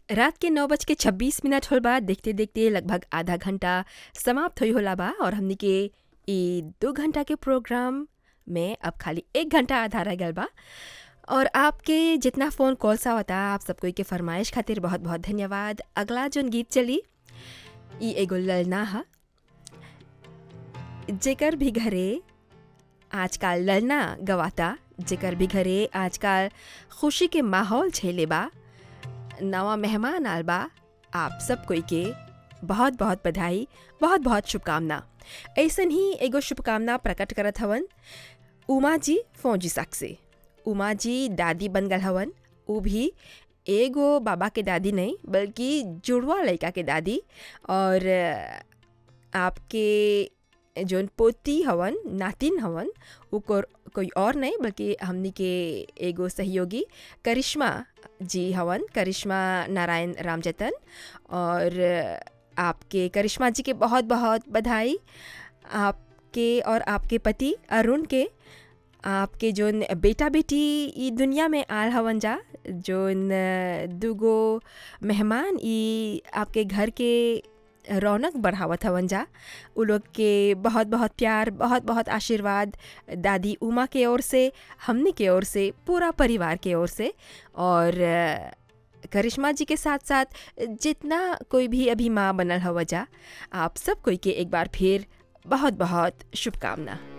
रात के नौ बज के छब्बीस मिनट होल बा देखते देखते लगभग आधा घंटा समाप्त होई होला बा और हमनी के ई दो घंटा के प्रोग्राम में अब खाली एक घंटा आधा रह गल बा और आपके जितना फ़ोन कॉल्स आवता आप सब कोई के फरमाइश खातिर बहुत बहुत धन्यवाद अगला जोन गीत चली ई एगो ललना हा जेकर भी घरे आजकल ललना गवाता जेकर भी घरे आजकल खुशी के माहौल छेले बा नवा मेहमान आल बा आप सब कोई के बहुत बहुत बधाई बहुत बहुत शुभकामना ऐसन ही एगो शुभकामना प्रकट करत हवन उमा जी फौजी साक से उमा जी दादी बन गल हवन उ भी एगो बाबा के दादी नहीं बल्कि जुड़वा लड़का के दादी और आपके जोन पोती हवन नातिन हवन उ को, कोई और नहीं बल्कि हमनी के एगो सहयोगी करिश्मा जी हवन करिश्मा नारायण रामजतन और आपके करिश्मा जी के बहुत बहुत बधाई आपके और आपके पति अरुण के आपके जोन बेटा बेटी ई दुनिया में आल हवन जा जोन दूगो मेहमान ई आपके घर के रौनक बढ़ावत हवन जा उ लोग के बहुत बहुत प्यार बहुत बहुत आशीर्वाद दादी उमा के ओर से हमनी के ओर से पूरा परिवार के ओर से और करिश्मा जी के साथ साथ जितना कोई भी अभी माँ बनल हवा जा आप सब कोई के एक बार फिर बहुत बहुत शुभकामना